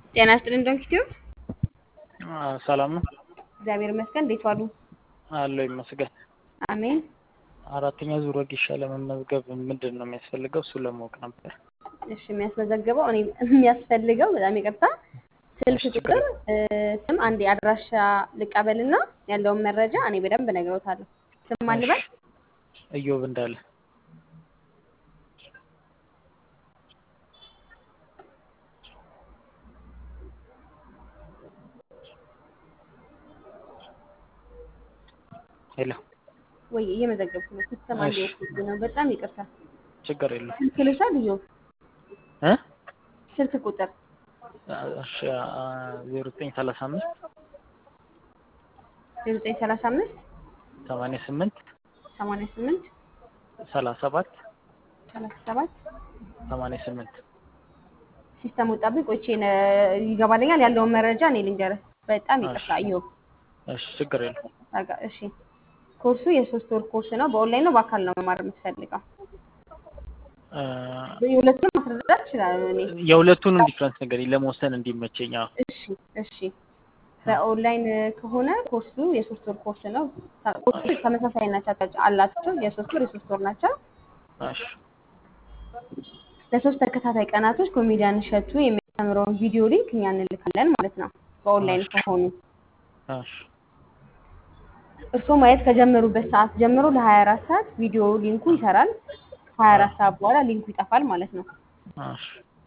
ጤና ይስጥልን ዶንኪ ቲዩብ። ሰላም ነው እግዚአብሔር ይመስገን። እንዴት ዋሉ? አለው ይመስገን። አሜን። አራተኛ ዙር ወጌሻ ለመመዝገብ ምንድን ነው የሚያስፈልገው? እሱ ለማወቅ ነበር። እሺ የሚያስመዘግበው እኔ የሚያስፈልገው በጣም ይቅርታ ስልክ እሺ፣ ችግር ቁጥር፣ ስም፣ አንድ የአድራሻ ልቀበልና ያለውን መረጃ እኔ በደንብ እነግረውታለሁ። ስም ማን ልበል? እዮብ እንዳለ ሄሎ፣ ወይ እየመዘገብኩ ነው። ሲስተም አንድ እሺ። ወኩት ነው። በጣም ይቅርታ። ችግር የለው ስልክ ልውሰድ? እዮብ እ ስልክ ቁጥር እሺ ዜሮ ዘጠኝ ሰላሳ አምስት ዘጠኝ ሰላሳ አምስት ሰማንያ ስምንት ሰማንያ ስምንት ሰላሳ ሰባት ሰላሳ ሰባት ሰማንያ ስምንት ሲስተም ወጣብኝ። ቆይቼ ነ- ይገባልኛል ያለውን መረጃ እኔ ልንገርህ። በጣም ይቅርታ እሺ። እዮብ። እሺ፣ ችግር የለው አጋ እሺ ኮርሱ የሶስት ወር ኮርስ ነው። በኦንላይን ነው በአካል ነው መማር የምትፈልገው? እ፣ የሁለቱንም ማስረዳት እችላለሁ እኔ። የሁለቱንም ዲፍረንስ ነገር ለመወሰን እንዲመቸኝ። አዎ። እሺ እሺ። በኦንላይን ከሆነ ኮርሱ የሶስት ወር ኮርስ ነው። ተ- ኮርሱ ተመሳሳይ ናቸው አላቸው። የሶስት ወር የሶስት ወር ናቸው። እሺ፣ ለሶስት ተከታታይ ቀናቶች ኮሜዲያን እሸቱ የሚያስተምረውን ቪዲዮ ሊንክ እኛ እንልካለን ማለት ነው። በኦንላይን እሺ። ከሆኑ እሺ፣ እርስዎ ማየት ከጀመሩበት ሰዓት ጀምሮ ለ24 ሰዓት ቪዲዮ ሊንኩ ይሰራል። ከ24 ሰዓት በኋላ ሊንኩ ይጠፋል ማለት ነው። እሺ፣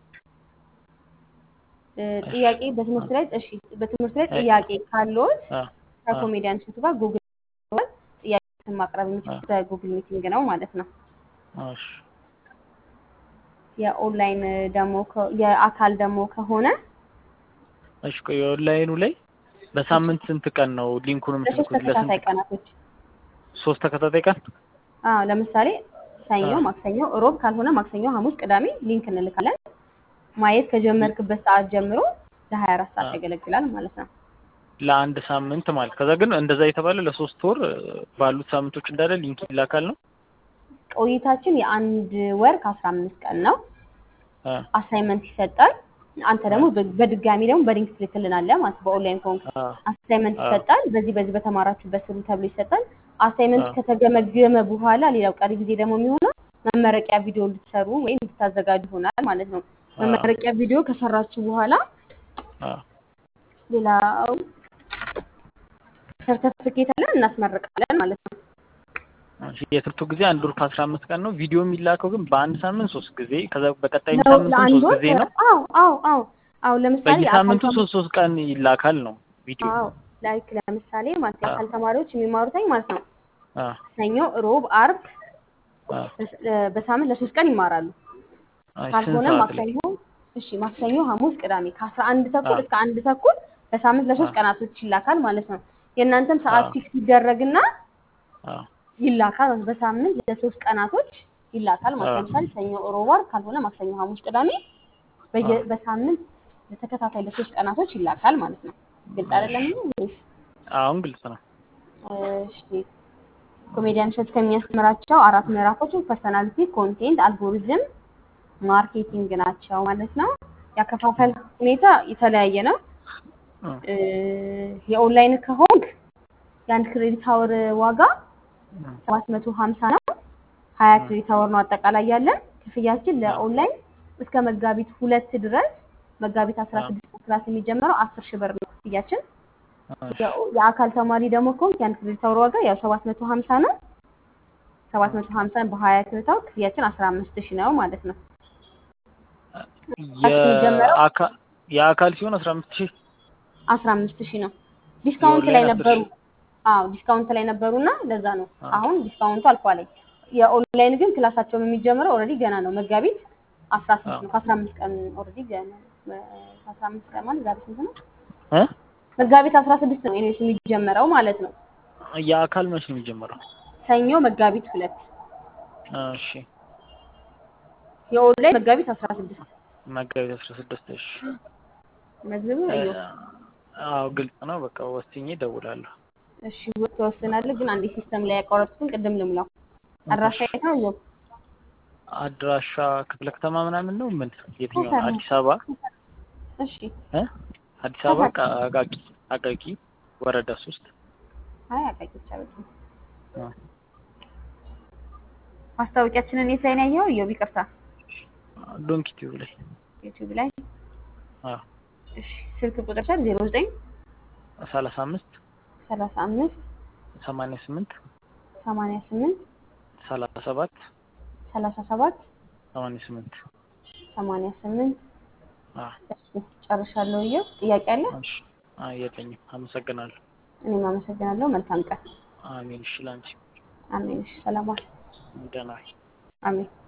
እ፣ ጥያቄ በትምህርት ላይ እሺ፣ በትምህርት ላይ ጥያቄ ካለዎት አ፣ ከኮሜዲያን እሸቱ ጋር ጉግል ጥያቄ ማቅረብ የሚችሉት በጉግል ሚቲንግ ነው ማለት ነው። እሺ፣ የኦንላይን ደግሞ ከ- የአካል ደግሞ ከሆነ እሺ። ቆይ ኦንላይኑ ላይ በሳምንት ስንት ቀን ነው ሊንኩን ለሶስት የምትልኩት? ተከታታይ ለስንት ቀናቶች ሶስት ተከታታይ ቀን? አዎ፣ ለምሳሌ ሰኞ፣ አዎ። ማክሰኞ፣ ሮብ ካልሆነ ማክሰኞ፣ ሐሙስ፣ ቅዳሜ ሊንክ እንልካለን። ማየት ከጀመርክበት ሰዓት ጀምሮ ለ24 ሰዓት አዎ። ያገለግላል ማለት ነው። ለአንድ ሳምንት ማለት ከዛ ግን እንደዛ የተባለ ለሶስት ወር እ፣ ባሉት ሳምንቶች እንዳለ ሊንክ ይላካል ነው። ቆይታችን የአንድ ወር ከአስራ አምስት ቀን ነው። አ፣ አሳይመንት ይሰጣል። አንተ ደግሞ በ- በድጋሚ ደግሞ በሊንክ ትልክልናለህ ማለት ነው። በኦንላይን ከሆንክ አ፣ አሳይመንት አዎ። ይሰጣል። በዚህ በዚህ በተማራችሁበት ስሩ ተብሎ ይሰጣል። አሳይመንት አዎ። ከተገመገመ በኋላ ሌላው ቀሪ ጊዜ ደግሞ የሚሆነው መመረቂያ ቪዲዮ እንድትሰሩ ወይም እንድታዘጋጁ ይሆናል ማለት ነው። አዎ። መመረቂያ ቪዲዮ ከሰራችሁ በኋላ አ፣ ሌላው ሰርተፍኬት አለን እናስመርቃለን ማለት ነው። እሺ። የትምህርቱ ጊዜ አንድ ወር ከአስራ አምስት ቀን ነው። ቪዲዮ የሚላከው ግን በአንድ ሳምንት ሶስት ጊዜ ከዛ በቀጣይ ለው- ሳምንትም ለአንድ ሶስት ወር ጊዜ ነው። አዎ አዎ አዎ አዎ ለምሳሌ የአካል በየሳምንቱ ተማ- ሶስት ሶስት ቀን ይላካል ነው ቪዲዮ። አዎ ላይክ ለምሳሌ ማለት አዎ። የአካል ተማሪዎች የሚማሩትኝ ማለት ነው አ፣ ሰኞ፣ ሮብ፣ አርብ አ፣ በስ- እ፣ በሳምንት ለሶስት ቀን ይማራሉ። አይ፣ ስንት ካልሆነ ሰዓት ላይ? ማክሰኞ እሺ ማክሰኞ፣ ሐሙስ፣ ቅዳሜ ከአስራ አንድ ተኩል አዎ። እስከ አንድ ተኩል በሳምንት ለሶስት አዎ። ቀናቶች ይላካል ማለት ነው። የእናንተም ሰዓት አዎ። ፊክስ ይደረግና አ፣ ይላካል ማለት ነው። በሳምንት ለሶስት ቀናቶች ይላካል ማለት ነው። አዎ። ለምሳሌ ሰኞ፣ ሮብ፣ አርብ ካልሆነ ማክሰኞ፣ ሐሙስ፣ ቅዳሜ በየ አዎ። በሳምንት ለተከታታይ ለሶስት ቀናቶች ይላካል ማለት ነው። ግልጽ አይደለም ይሄ ወይስ? አሁን ግልጽ ነው። እሺ ኮሜዲያን እሸቱ ከሚያስተምራቸው አራት ምዕራፎች ፐርሰናሊቲ፣ ኮንቴንት፣ አልጎሪዝም፣ ማርኬቲንግ ናቸው ማለት ነው። ያከፋፈል ሁኔታ የተለያየ ነው። አ፣ እ፣ የኦንላይን ከሆንክ የአንድ ክሬዲት አወር ዋጋ አ፣ ሰባት መቶ ሀምሳ ነው። ሀያ ክሬዲት አወር ነው አጠቃላይ ያለን ክፍያችን ለኦንላይን እስከ መጋቢት ሁለት ድረስ መጋቢት አስራ ስድስት ክላስ የሚጀምረው አስር ሺህ ብር ነው ክፍያችን። እሺ። የኦ- የአካል ተማሪ ደግሞ ከሆንክ የአንድ ክሬዲት አወር ዋጋ ያው ሰባት መቶ ሀምሳ ነው። ሰባት መቶ ሀምሳን በሀያ ክሬዲት አወር ክፍያችን አስራ አምስት ሺህ ነው ማለት ነው። የሚጀምረው የአካ- የአካል ሲሆን አስራ አምስት ሺህ አስራ አምስት ሺህ ነው። ዲስካውንት ላይ የኦንላይን አስር ነበሩ። ሺህ አዎ ዲስካውንት ላይ ነበሩና ለዛ ነው አዎ። አሁን ዲስካውንቱ አልፏል። የኦንላይን ግን ክላሳቸውን የሚጀምረው ኦልሬዲ ገና ነው መጋቢት አስራ ስድስት ነው። ከአስራ አምስት ቀን ኦልሬዲ ገና ከአስራ አምስት ቀን ማለት ዛሬ ስንት ነው? እ? መጋቢት አስራ ስድስት ነው ኢኔስ የሚጀመረው ማለት ነው። የአካል መች ነው የሚጀምረው? ሰኞ መጋቢት ሁለት እሺ የኦንላይን መጋቢት አስራ ስድስት መጋቢት አስራ ስድስት እሺ። መዝግቡ እ፣ እዩ። አዎ ግልጽ ነው። በቃ ወስኜ እደውላለሁ። እሺ ትወስናለህ። ግን አንዴ ሲስተም ላይ ያቋረጥኩትን ቅድም ልሙላው። አድራሻ የት ነው? እዩ አድራሻ ክፍለ ከተማ ምናምን ነው ምን? የትኛው ነው? ሰፈር ነው። አዲስ አበባ እሺ እ አዲስ አበባ ቃ- አቃቂ አቃቂ ወረዳ ሶስት አይ አቃቂ ብቻ በቂ ነው። አ፣ ማስታወቂያችንን የት ላይ ነው ያየኸው? እዮብ ይቅርታ፣ ዶንኪ ቲዩብ ላይ ዩቲዩብ ላይ። አ እሺ ስልክ ቁጥር ሰር 09 ሰላሳ አምስት 35 ሰማንያ ስምንት 88 ሰላሳ ሰባት 37 ሰማንያ ስምንት 88 አ እሺ ጨርሻለሁ። እዮብ ጥያቄ አለ? እሺ አ የለኝም። አመሰግናለሁ። እኔም አመሰግናለሁ። መልካም ቀን። አሜን። እሺ ላንቺ አሜን። እሺ ሰላም ዋል። ደህና ዋይ። አሜን።